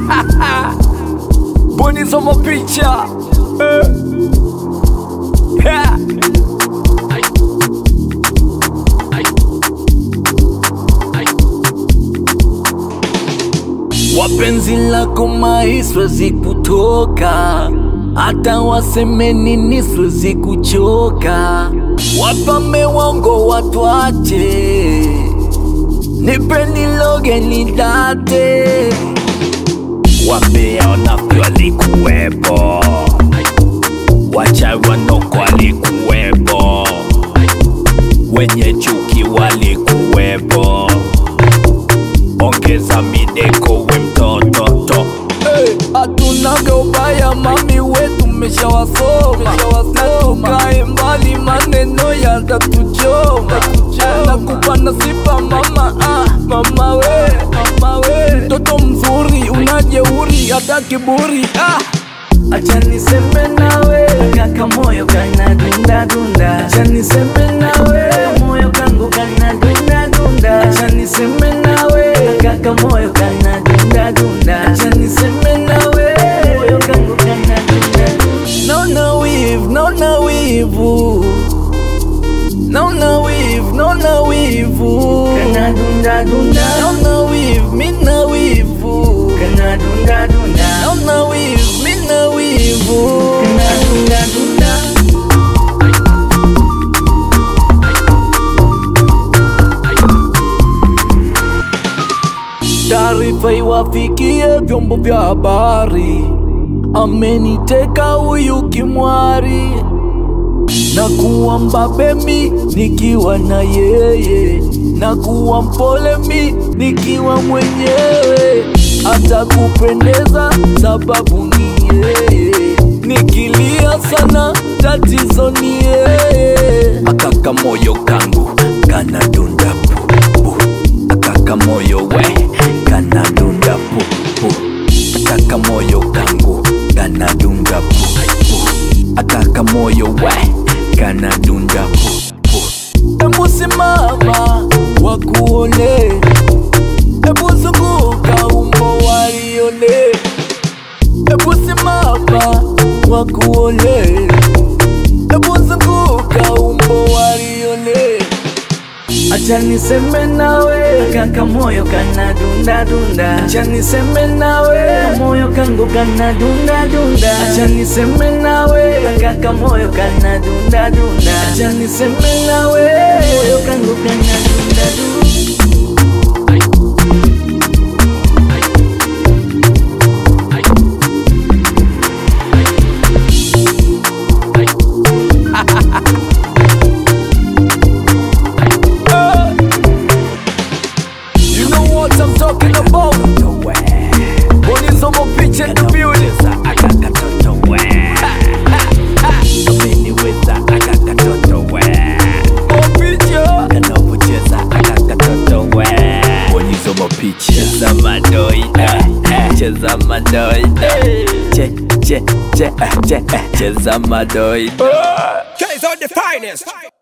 bonyeza mapicha eh. yeah. Wapenzi lako mai siwezi kutoka, hata waseme nini siwezi kuchoka. Wapame wango watwache, nipe niloge nidate. Wambea wanafiki walikuwepo, wachawi wanoko walikuwepo, wenye chuki walikuwepo ongeza mideko we mtoto to hatunaga ubaya mami wetu meshawasoma na tukae mbali maneno yatatuchoma nakupa nasipa mama ah, mama we mama we mtoto mzuri unajeuri hata kiburi ah. Acha niseme nawe kaka, moyo kana dunda dunda. Acha niseme nawe moyo kangu kana dunda dunda. Acha niseme nawe kaka, moyo kana dunda dunda. Acha niseme nawe moyo kangu kana dunda dunda. Naona wivu, naona wivu, naona wivu, naona wivu, Kana dunda dunda. naona wivu, mina wivu, Kana dunda dunda. naona wivu, mina wivu. Kana dunda dunda. Taarifa iwafikie vyombo vya habari, ameniteka huyu kimwari na kuwa mbabe mi nikiwa na yeye, na kuwa mpole mi nikiwa mwenyewe, hata kupendeza sababu ni yeye, nikilia sana tatizo ni yeye. Akaka moyo kangu kana dunda pu pu, akaka moyo we kana dunda pu pu, akaka moyo kangu kana dunda pu pu, akaka moyo we kana dunda pu pu. Ebu simama wakuone, ebu zunguka umbo walione, ebu simama wakuone, ebu zunguka umbo walione. Acha niseme nawe kaka, moyo kana dunda dunda. Acha niseme nawe moyo kangu kana dunda dunda. Acha niseme nawe kaka, moyo kana dunda dunda. Acha niseme nawe moyo kangu kana dunda dunda. You know what I'm talking about? Bonyeza mapicha in the building. Mapicha. Cheza madoida, cheza madoida, che che che che, cheza madoida. Guys are the finest.